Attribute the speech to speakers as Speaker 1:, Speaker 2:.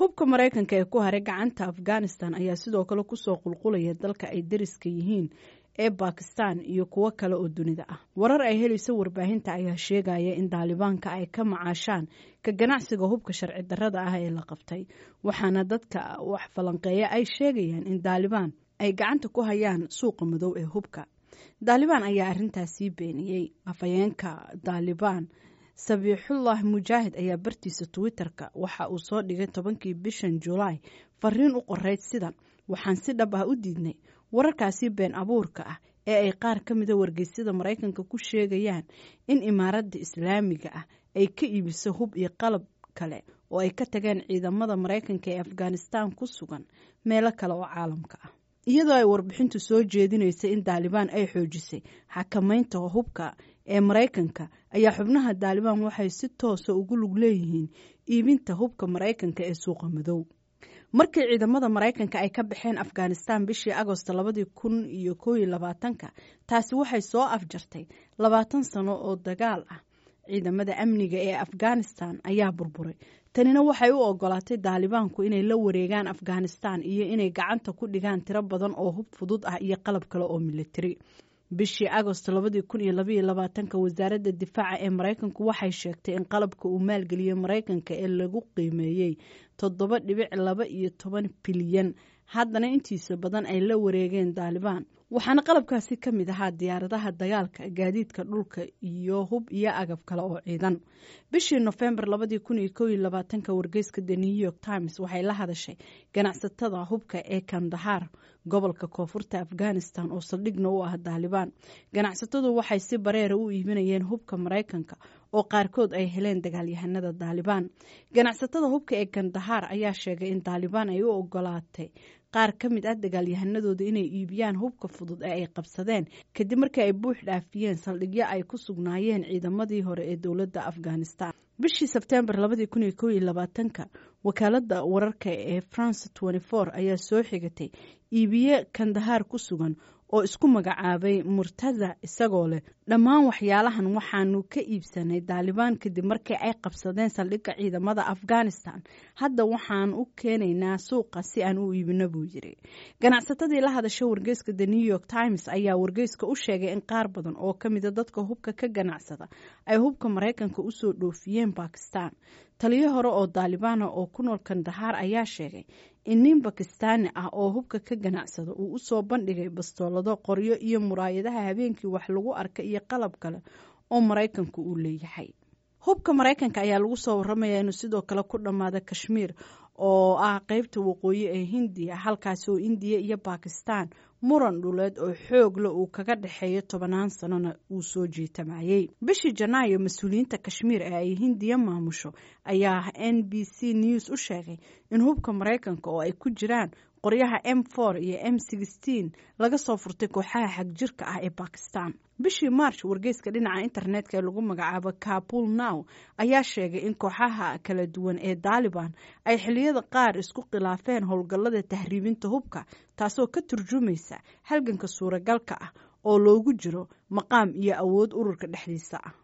Speaker 1: hubka maraykanka ee ku haray gacanta afghanistan ayaa sidoo kale kusoo qulqulaya dalka ay dariska yihiin ee bakistan iyo kuwo kale oo dunida ah warar ay helayso warbaahinta ayaa sheegaya in daalibaanka ay ka macaashaan ka ganacsiga hubka sharci darrada ah ee la qabtay waxaana dadka wax falanqeeya ay sheegayaan in daalibaan ay gacanta ku hayaan suuqa madow ee hubka daalibaan ayaa arrintaasii beeniyey afhayeenka daalibaan sabiixullah mujaahid ayaa bartiisa twitter-ka waxa uu soo dhigay tobankii bishan julaay fariin u qoreyd sidan waxaan si dhab ah u diidnay wararkaasi been abuurka ah ee ay qaar ka mida wargeysyada maraykanka ku sheegayaan in imaaradda islaamiga ah ay ka iibiso hub iyo qalab kale oo ay ka tageen ciidamada maraykanka ee afghanistan ku sugan meelo kale oo caalamka ah iyadoo ay warbixintu soo jeedinaysa in daalibaan ay xoojisay xakamaynta hubka ee maraykanka ayaa xubnaha daalibaan waxay si toosa ugu lug leeyihiin iibinta hubka maraykanka ee suuqa madow markii ciidamada maraykanka ay ka baxeen afghanistan bishii agosto labadii kun iyo koob iyo labaatanka taasi waxay soo afjartay labaatan sano oo dagaal ah ciidamada amniga ee afghanistan ayaa burburay tanina waxay u ogolaatay daalibaanku inay la wareegaan afghanistan iyo inay gacanta ku dhigaan tiro badan oo hub fudud ah iyo qalab kale oo militari bishii agosto labadii kun iyo labaiyo labaatanka wasaaradda difaaca ee maraykanku waxay sheegtay in qalabka uu maalgeliyey maraykanka ee lagu qiimeeyey toddoba dhibic laba iyo toban bilyan haddana intiisa badan ay la wareegeen daalibaan waxaana qalabkaasi ka mid ahaa diyaaradaha dagaalka gaadiidka dhulka iyo hub iyo agab kale oo ciidan bishii nofembar labadii kun iyo kow iyo labaatanka wargeyska the new york times waxay la hadashay ganacsatada hubka ee kandahar gobolka koonfurta afghanistan oo saldhigna u ah daalibaan ganacsatadu waxay si bareera u iibinayeen hubka maraykanka oo qaarkood ay heleen dagaalyahanada daalibaan ganacsatada hubka ee kandahar ayaa sheegay in daalibaan ay u ogolaatay qaar ka mid ah dagaalyahanadooda inay iibiyaan hubka fudud ee ay qabsadeen kadib markii ay buux dhaafiyeen saldhigyo ay ku sugnaayeen ciidamadii hore ee dowladda afghanistan bishii sebteembar labadii kun iyo kow iyo labaatanka wakaalada wararka ee france tenty four ayaa soo xigatay iibiye kandahar ku sugan oo isku magacaabay murtaza isagoo leh dhammaan waxyaalahan waxaanu ka iibsanay daalibaan kadib markii ay qabsadeen saldhigga ciidamada afghanistan hadda waxaan u keenaynaa suuqa si aan u iibino buu yiri ganacsatadii la hadasha wargeyska the new york times ayaa wargeyska u sheegay in qaar badan oo ka mida dadka hubka ka ganacsada ay hubka maraykanka usoo dhoofiyeen bakistan taliyo hore oo daalibaana oo ku nool kandahar ayaa sheegay in nin bakistaani ah oo hubka ka ganacsada uu usoo bandhigay bastoolado qoryo iyo muraayadaha habeenkii wax lagu arka iyo qalab kale oo maraykanku uu leeyahay hubka maraykanka ayaa lagu soo waramaya inuu sidoo kale ku dhammaada kashmiir oo ah qeybta waqooyi ee hindiya halkaasi oo indiya iyo bakistan muran dhuleed oo xoogle uu kaga dhexeeyo tobanaan sanona uu soo jiitamayey bishii janaayo mas-uuliyiinta kashmiir ee ay hindiya maamusho ayaa n b c news u sheegay in hubka maraykanka oo ay ku jiraan qoryaha m for iyo m sixteen laga soo furtay kooxaha xagjirka ah ee bakistan bishii march wargeyska dhinaca internetka ee lagu magacaabo kabul now ayaa sheegay in kooxaha kala duwan ee daaliban ay xiliyada qaar isku khilaafeen howlgallada tahriibinta hubka taasoo ka turjumaysa halganka suuragalka ah oo loogu jiro maqaam iyo awood ururka dhexdiisa ah